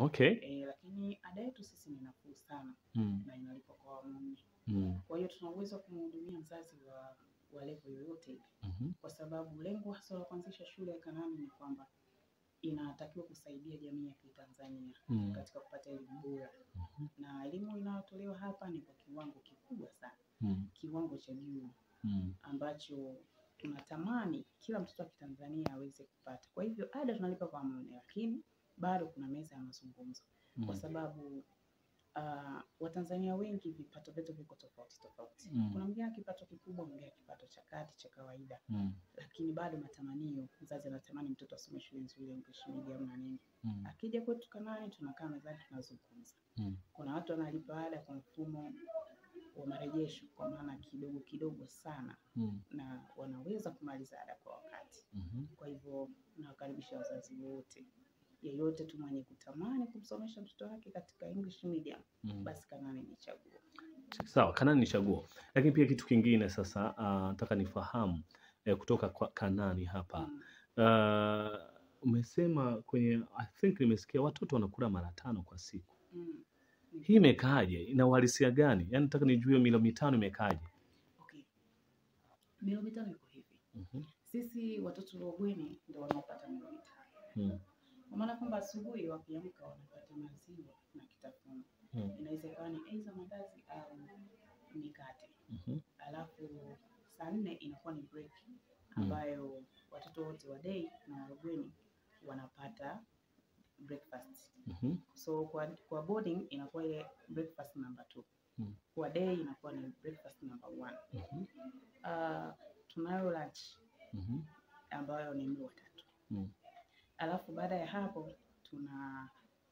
Okay. E, lakini ada yetu sisi ni nafuu sana Mm. na inalipwa kwa awamu nne. Mm. Kwa hiyo tuna uwezo wa kumhudumia mzazi wa, wa level yoyote ile, Mhm. kwa sababu lengo hasa la kuanzisha shule ya Kanaani ni kwamba inatakiwa kusaidia jamii ya Kitanzania Mm. katika kupata elimu bora, Mhm. na elimu inayotolewa hapa ni kwa kiwango kikubwa sana, Mm. kiwango cha juu Mm. ambacho tunatamani kila mtoto wa Kitanzania aweze kupata. Kwa hivyo ada tunalipa kwa awamu nne, lakini bado kuna meza ya mazungumzo kwa Mm. sababu uh, Watanzania wengi vipato vyetu viko tofauti tofauti. Mm. Kuna mwingine ana kipato kikubwa, mwingine ana kipato cha kati cha kawaida, Mm. lakini bado matamanio, mzazi anatamani mtoto asome shule nzuri, English medium na nini. Mm. Akija kwetu Kanaani, tunakaa mezani, tunazungumza. Mm. Kuna watu wanalipa ada kwa mfumo wa marejesho, kwa maana kidogo kidogo sana, Mm. na wanaweza kumaliza ada kwa wakati. Mhm. Kwa hivyo nawakaribisha wazazi wote, yeyote tu mwenye kutamani kumsomesha mtoto wake katika English medium, Mm. basi Kanaani ni chaguo. Sawa, Kanani ni chaguo, lakini pia kitu kingine sasa ah, nataka nifahamu eh, kutoka kwa Kanani hapa Mm. Ah, umesema kwenye I think nimesikia watoto wanakula mara tano kwa siku. Mm. Hii imekaaje? Ina uhalisia gani? Yaani nataka nijue milo mitano imekaaje? Okay. Milo mitano iko hivi, Mhm. sisi watoto wa bweni ndio wanaopata milo mitano, Mm. kwa maana kwamba asubuhi wakiamka wanapata maziwa na kitafunwa, Mm. inaweza ikawa ni aidha mandazi au mikate, Mhm. alafu saa nne inakuwa ni break ambayo watoto wote wa day na wa bweni wanapata breakfast. Mhm. So kwa, kwa boarding inakuwa ile breakfast number two. Mm. Kwa day inakuwa ni breakfast number one. Mhm. Uh, tunayo lunch Mhm. ambayo ni mlo wa tatu. Mm. Alafu baada ya hapo tuna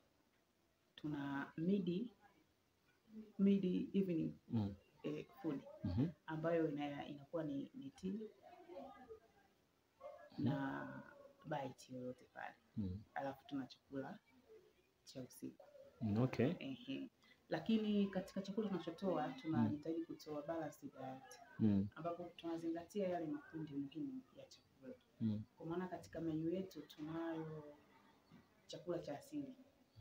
tuna midi midi evening Mm. eh, food Mhm. ambayo ina, inakuwa ni, ni tea na bite yoyote pale, Mm. alafu tuna chakula cha usiku. Mm. Okay. Ehe. Lakini katika chakula tunachotoa tunajitahidi kutoa balanced diet Mm. ambapo tunazingatia yale makundi muhimu ya chakula. Mm. Kwa maana katika menyu yetu tunayo chakula cha asili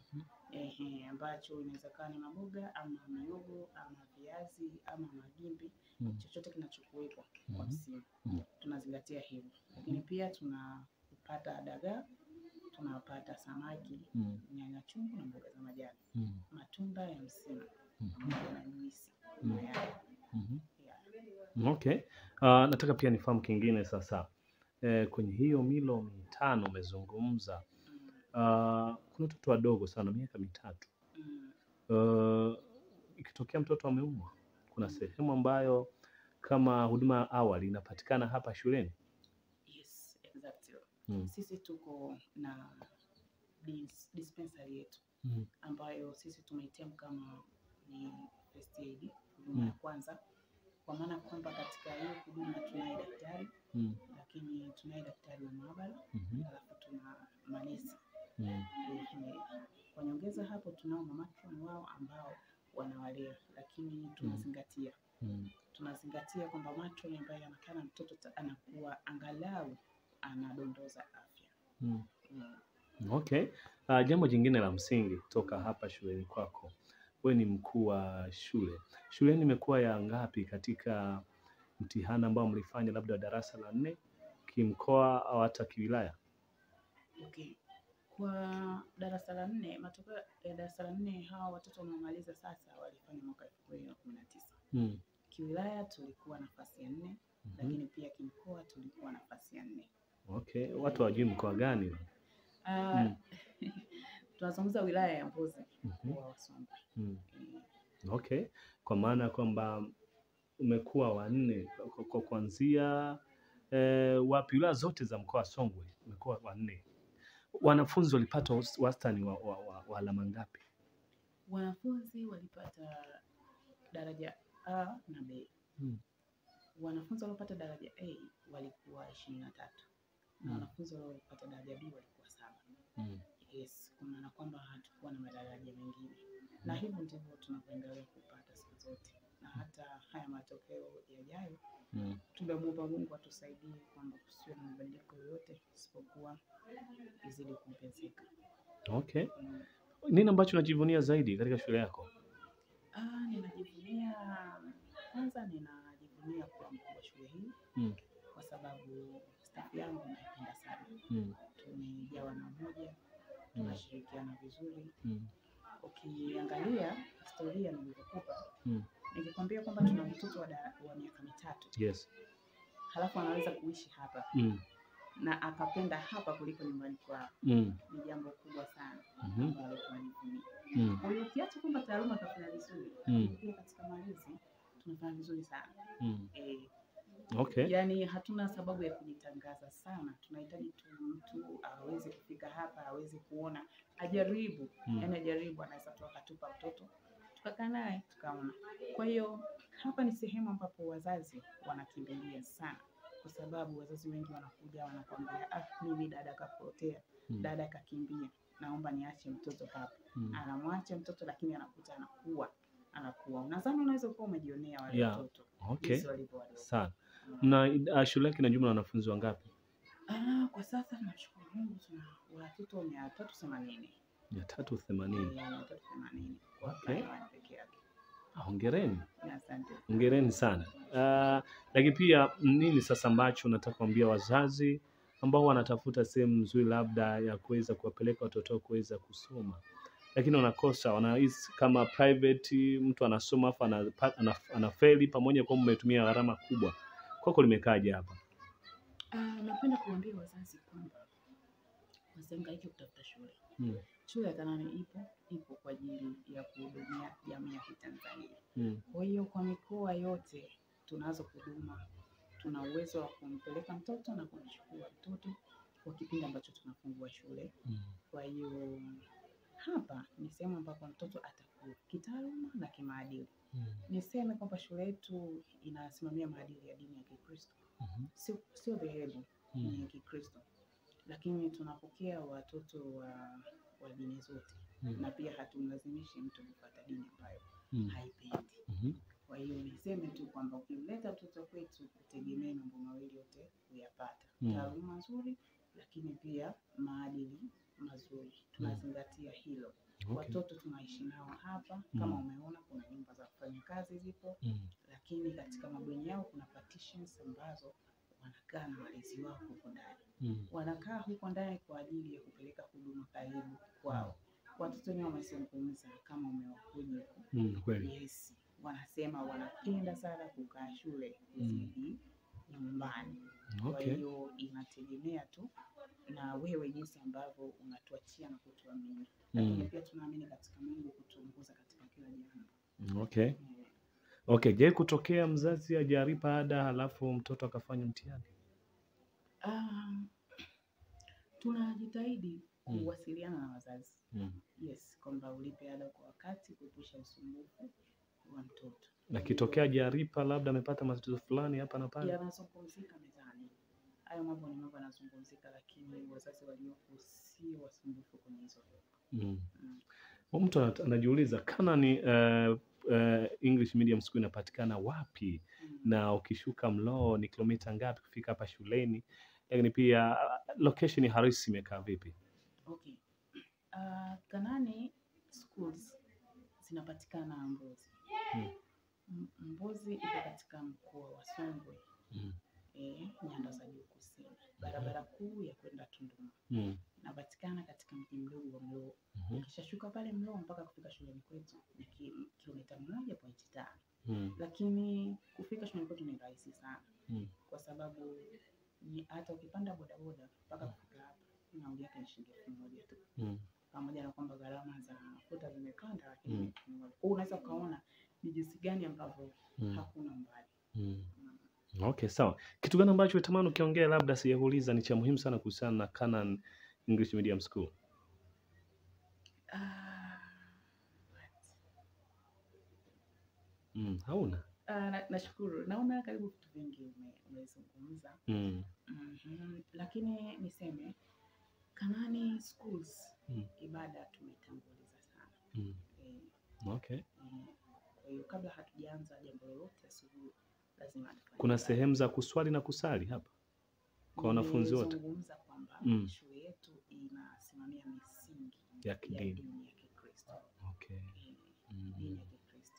ehe, ambacho inaweza kuwa ni maboga ama miogo ama viazi ama magimbi, Mm. chochote kinachokuwepo kwa Mhm. msimu Mm. tunazingatia hivyo. Lakini pia tunapata dagaa, tunapata samaki, Mm. nyanya chungu na mboga za majani, Mm. matunda ya msimu Mhm. pamoja na juisi, Mm. mayai. Mhm. Yeah. Okay. Uh, nataka pia nifahamu kingine sasa. Eh, kwenye hiyo milo mitano umezungumza, Mm. uh, kuna watoto wadogo sana miaka mitatu. Mm. Uh, ikitokea mtoto ameumwa, kuna sehemu ambayo kama huduma ya awali inapatikana hapa shuleni? Yes, exactly. Mm. Sisi tuko na dis dispensary yetu Mm. ambayo sisi tumeitem kama ni first aid, huduma ya Mm. kwanza, kwa maana kwamba katika hiyo huduma tunaye daktari, Mm. lakini tunaye daktari wa maabara, Mhm. alafu tuna manesi. Mm. Ehe. Kwa nyongeza hapo tunao mamatron wao ambao wanawalea, lakini tunazingatia Mm. tunazingatia kwamba matron ambaye anakaa na mtoto ta- anakuwa angalau anadondoza afya. Mm. Mm. Okay. Uh, jambo jingine la msingi kutoka hapa shuleni kwako, wewe ni mkuu wa shule. Shuleni imekuwa ya ngapi katika mtihani ambao mlifanya labda wa darasa la nne kimkoa au hata kiwilaya? Okay. Kwa darasa la nne, matokeo ya darasa la nne hawa watoto wanaomaliza sasa walifanya mwaka elfu mbili na kumi na tisa. Mm. Kiwilaya tulikuwa nafasi ya nne, Mhm. lakini pia kimkoa tulikuwa nafasi ya nne. Okay. Watu hawajui mkoa gani? Ah, Mm. tunazungumza wilaya ya Mbozi Mhm. mkoa wa Songwe. Mm. Eh, Okay. Kwa maana ya kwamba umekuwa wa nne kwa- kwa kuanzia eh, wapi wilaya zote za mkoa wa Songwe umekuwa wa nne. Wanafunzi walipata was- wastani wa, wa, wa, wa alama ngapi? Wanafunzi walipata daraja A na B. Mm. Wanafunzi waliopata daraja A walikuwa ishirini na tatu na Mm. wanafunzi waliopata daraja B walikuwa saba. Mm. Yes, kwa maana kwamba hatukuwa na madaraja mengine, na hivyo ndivyo tunavyoendelea kupata siku zote, na hata haya matokeo yajayo Mm. tumemuomba Mungu atusaidie kwamba kusiwe na mabadiliko yoyote isipokuwa izidi kuongezeka. Okay. Mm. Nini ambacho unajivunia zaidi katika shule yako? Ah, ninajivunia kwanza, ninajivunia kuwa mkuu wa shule hii Mm. kwa sababu staff yangu naipenda sana. Mm. Tumejawa na umoja, tunashirikiana vizuri. Mm. Ukiangalia historia nilivyokupa, Mm. nikikwambia kwamba tuna mtoto wa, da- wa miaka mitatu Yes. halafu anaweza kuishi hapa Mm. na akapenda hapa kuliko nyumbani kwao, Mm. ni jambo kubwa sana Mhm. ambalo tunajivunia. Mm. Kwa hiyo ukiacha kwamba taaluma tunafanya vizuri, Mm. lakini pia katika malezi tunafanya vizuri sana Mm. eh, Okay. yaani hatuna sababu ya kujitangaza sana. Tunahitaji tu mtu aweze kufika hapa, aweze kuona, ajaribu Mm. yaani ajaribu, anaweza tu akatupa mtoto tukakaa naye tukaona. Kwa hiyo hapa ni sehemu ambapo wazazi wanakimbilia sana, kwa sababu wazazi wengi wanakuja wanakwambia, ah, mimi dada kapotea, Mm. dada kakimbia, naomba niache mtoto hapa. Mm. Anamwacha mtoto, lakini anakuta anakuwa anakuwa. Unadhani unaweza kuwa umejionea wale Yeah. watoto Okay. jinsi walivyo wadogo. Sana. Na uh, shule yake ina jumla ya wanafunzi wangapi? Ah, kwa sasa tunashukuru Mungu tuna watoto mia tatu themanini mia tatu themanini. mia tatu themanini kwa Okay. Taiwan peke yake. Ah, Hongereni, Asante. hongereni sana. Uh, lakini pia nini sasa ambacho unataka kuambia wazazi ambao wanatafuta sehemu nzuri labda ya kuweza kuwapeleka watoto wao kuweza kusoma, lakini wanakosa, wanahisi kama private, mtu anasoma afu anapa- ana- anafeli, pamoja kwamba umetumia gharama kubwa. Kwako limekaje hapa? Ah, napenda kuambia wazazi kwamba wasihangaike kutafuta shule. Mm. Shule ya Kanani ipo ipo kwa ajili ya kuhudumia jamii ya Kitanzania. Mm. Kwa hiyo kwa mikoa yote tunazo huduma, tuna uwezo wa kumpeleka mtoto na kumchukua mtoto kwa kipindi ambacho tunafungua shule. Mm. Kwa hiyo hapa ni sehemu ambapo mtoto atakuwa kitaaluma na kimaadili. Mm. Niseme kwamba shule yetu inasimamia maadili ya dini ya Kikristo, Mhm. sio sio dhehebu, Mm. ni Kikristo, lakini tunapokea watoto wa, wa dini zote Mm. na pia hatumlazimishi mtu kufuata dini ambayo Mm. haipendi. Mhm. Kwa hiyo niseme tu kwamba ukimleta mtoto kwetu, utegemee mambo mawili yote kuyapata, Mm. taaluma nzuri, lakini pia maadili mazuri. Tunazingatia hilo. Okay. Watoto tunaishi nao hapa, Mm. kama umeona, kuna nyumba za kufanya kazi zipo, Mm. lakini katika mabweni yao kuna partitions ambazo wanakaa na walezi wao huko ndani. Mm. Wanakaa huko ndani kwa ajili ya kupeleka huduma karibu kwao. Watoto wenyewe wamezungumza kama umewakuja huko Mm. Kweli. Yes, wanasema wanapenda sana kukaa shule kuzidi nyumbani. Kwa Okay. hiyo inategemea tu na wewe jinsi ambavyo unatuachia na kutuamini, lakini Mm. pia tunaamini katika Mungu kutuongoza katika kila jambo. Okay. Eh, Okay. Je, kutokea mzazi hajalipa ada halafu mtoto akafanya mtihani? ah, tunajitahidi Mm. kuwasiliana na wazazi Mm. yes, kwamba ulipe ada kwa wakati, kuepusha usumbufu wa mtoto. Na kitokea hajalipa labda amepata matatizo fulani hapa na pale. yanazungumzika mezani. Hayo mambo ni mambo yanazungumzika, lakini wazazi waliopo sio wasumbufu kwenye hizo Mm. Mm. Huyu Mtu ana- anajiuliza Canaan uh, uh, English Medium School inapatikana wapi Mm. na ukishuka Mloo ni kilomita ngapi kufika hapa shuleni, lakini pia uh, location halisi imekaa vipi? Okay. Uh, Kanani schools zinapatikana Mbozi. Mm. M- Mbozi iko katika mkoa wa Songwe, Mm. eh, nyanda za juu kusini, barabara kuu ya kwenda Tunduma. Mm. Inapatikana katika mji mdogo wa Mloo. Mhm. Ukishashuka pale Mloo mpaka kufika shuleni kwetu ni ki- kilomita moja pointi tano. Mm. lakini kufika shuleni kwetu ni rahisi sana Mm. kwa sababu ni hata ukipanda bodaboda mpaka kufika hapa nauli yake ni shilingi elfu moja tu, Mm. pamoja na kwamba gharama za mafuta zimepanda, lakini Mm. ni elfu moja. Kwa hiyo unaweza ukaona ni jinsi gani ambavyo Mm. hakuna mbali. Mm. Mm. Okay, sawa. Kitu gani ambacho utamani ukiongea labda sijauliza ni cha muhimu sana kuhusiana na Canaan English Medium School? Ah, Mm. Hauna? ah, na- nashukuru, naona karibu vitu vingi ume- umezungumza. Mm. Mhm. Lakini niseme Kanani schools Mm. ibada tumeitanguliza sana Mm. eh, Okay. Eh, Kwa hiyo kabla hatujaanza jambo lolote asubuhi, lazima tufanye Kuna ibada. sehemu za kuswali na kusali hapa kwa wanafunzi wote Nimezungumza kwamba Mm. shule yetu inasimamia misingi ya ya kidini. dini ya Kikristo.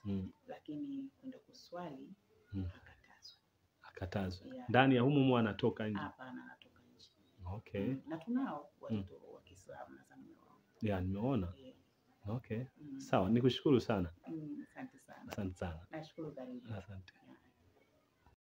Mm. lakini kwenda kuswali Mm. akatazwa. Akatazwa Yeah. ndani ya humu humu anatoka nje. Hapana, anatoka nje. Okay, Mm. Na tunao watoto wa Kiislamu nadhani umewaona. yeah, nimeona. Yeah. Okay, Mm. sawa, nikushukuru sana, Mm, Asante sana. asante sana, Nashukuru karibu. asante.